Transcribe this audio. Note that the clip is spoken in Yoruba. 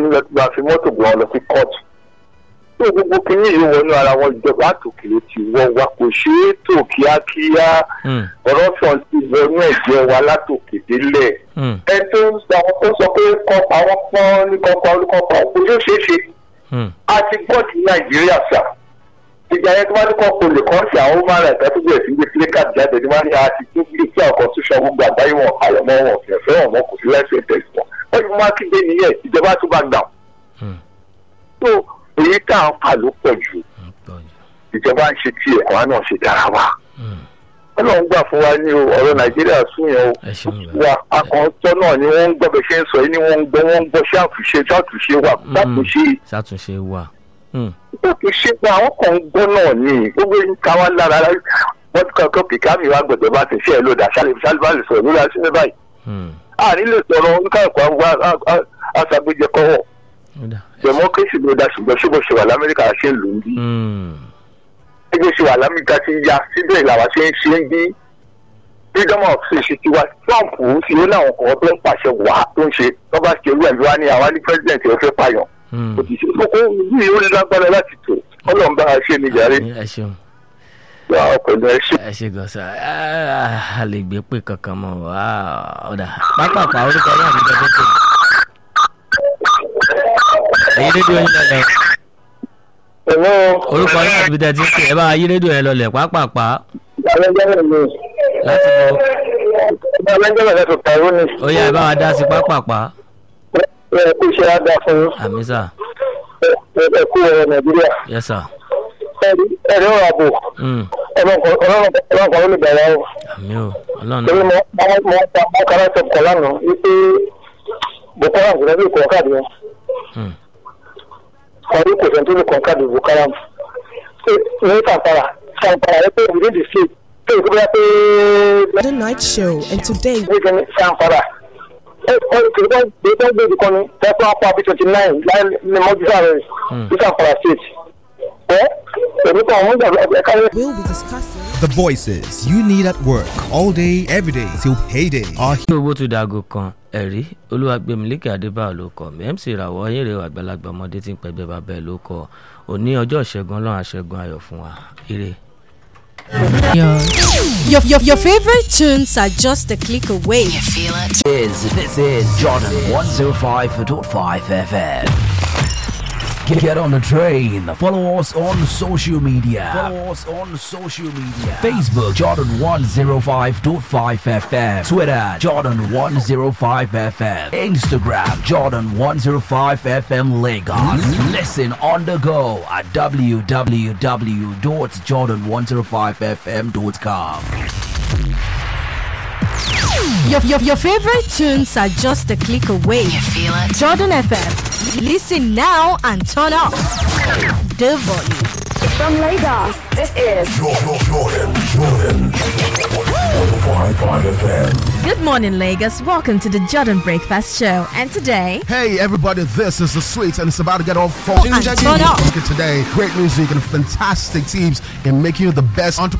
ní lọ́tí máa fi mọ́tò gbọ́ lọ sí kóòtù tó gbogbo kínní yìí wọnú ara wọn ìjọba àtòkèrè ti wọ́n wa kò ṣe é tò kíákíá Mm. ọ̀rọ̀ sàn ti wọnú ẹ̀jẹ̀ wa látòkè délẹ̀ Mm. ẹ tó ń sọ àwọn tó sọ pé kọ́pa wọn pọ́n ní kọ́pa olùkọ́pa kò yóò ṣeé ṣe Mm. a ti gbọ́ ti nàìjíríà sà ìgbà yẹn tó bá ní kọ́ kó lè kọ́ sí àwọn human rights tó bẹ̀rẹ̀ sí gbé playcard jáde ní wọ́n ní àti tó gbé sí àwọn constitution gbogbo àgbáyé wọn àlọ́ mọ́ wọn fẹ́ fẹ́ wọn kò sí lẹ́sẹ̀ tẹ̀sí wọn wọ́n ti máa kígbe nìyẹn ìjọba tó bá gbà Mm. tó èyí tá à ń fà ló pọ̀ jù Mm. Pọ̀ jù. ìjọba ń ṣe tiẹ̀ àwa náà ṣe dára wa Mm. ọlọ́run gbà fún wa ní o ọ̀rọ̀ nàìjíríà sún yẹn o ẹ ṣeun bẹ́ẹ̀. wa akọ̀ǹtọ́ náà ni wọ́n ń gbọ́ bẹ́ẹ̀ ṣe ń sọ yìí ni wọ́n ń gbọ́ wọ́n ń gbọ́ ṣàtúnṣe ṣàtúnṣe wà ṣàtúnṣe ṣàtúnṣe wà. Mm. ṣàtúnṣe pé àwọn kan ń gbọ́ náà ni gbogbo ń ká wá lára wọ́n ti kọ́ kìkà mi wá gbọ̀dọ̀ bá ti ṣe ẹ̀ lóda ṣálíbà lè sọ̀rọ̀ lórí aṣíwẹ́ báyìí Mm. a nílò sọ̀rọ̀ oníkàkọ́ aṣàgbéjẹkọ́wọ́ Ó dà. democracy ló dá ṣùgbọ́n ṣé bó ṣe wà lamẹ́ríkà ṣe ń lò ń bí Mm. ẹgbẹ́ ṣe wà lamẹ́ríkà ti ń ya síbẹ̀ làwa ṣe ń ṣe ń bí freedom of speech ti wá trump ti ó láwọn kan tó ń pàṣẹ wà tó ń ṣe tó bá ṣe irú ẹ̀ ló wá ní àwa ní president ẹ̀ fẹ́ pààyàn Mm. kò ti ṣe kókó yìí ó lágbára láti tò ọlọ́run bá a ṣe ní jàre ẹ ṣeun. gba pẹ̀lú ẹ ṣe. ẹ ṣe gan sa a lè gbé pé kankan mọ ọ̀dà pápákọ̀ orúkọ náà ní gbẹdẹ tó èyí rédíò yín lọlẹ ẹ̀rọ orúkọ náà níbi tẹ́ ti ń pè ẹ bá yí rédíò yẹn lọlẹ pápápá ìgbàlẹ́jọ́ mi láti bọ ìgbàlẹ́jọ́ mi lẹ́tọ̀ pẹ̀lú ni ó yá ẹ bá wa dá sí pápápá ẹ kú iṣẹ́ á dáa fún àmì sà ẹ kú ọ̀rọ̀ nàìjíríà yẹ sà ẹ̀rí ọ̀rọ̀ àbò ọlọ́run kan ló lè bẹ̀rẹ̀ o. àmì o ọlọ́run torí náà mo mo mo pa mo kàrà sọ kọ lánàá wípé boko haram kò lè kọ káàdì wọn Hmm. ọdún kò sẹ́ni tó lè kọ káàdì boko haram ṣé ní sàǹfàrà sàǹfàrà rẹ pé within the state tó ìkú bá pé The night show, and today méjì ní sàǹfàrà ẹ ẹ kìí bá gbé bá gbé ìdíkan ní tẹ́kọ̀ apá bí twenty nine láì ní mọ́jú sáré Hmm. ní sàǹfàrà state ẹ èmi kan àwọn ìgbà ẹ̀ka yẹn. we'll be discussing. The voices you need at work all day, every day till payday are kí owó tún dago kan ẹ̀rí olúwàgbẹ̀mílẹ́kẹ̀ adébáyọ̀ ló kọ mc ìràwọ̀ ayére àgbàlagbà ọmọdé tí ń pẹ́gbẹ́ bàbá ẹ̀ ló kọ òní ọjọ́ ìṣẹ́gun ọlọ́run àṣẹ́gun ayọ̀ fún wa ire. Your, your, your favorite tunes are just a click away. You feel it? is this is Jordan 105.5 FM. Get, get on the train. Follow us on social media. Follow us on social media. Facebook Jordan 105.5 FM. Twitter Jordan 105 FM. Instagram Jordan 105 FM Lagos. Listen on the go at www.jordan105fm.com. Your, your, your favorite tunes are just a click away. You feel it? Jordan FM. Listen now and turn up the volume. From Lagos, this is Good morning, Lagos. Welcome to the Jordan Breakfast Show. And today, Hey everybody, this is the Sweets and it's about to get off for And turn up. today. Great music and fantastic teams in making you the best entrepreneur.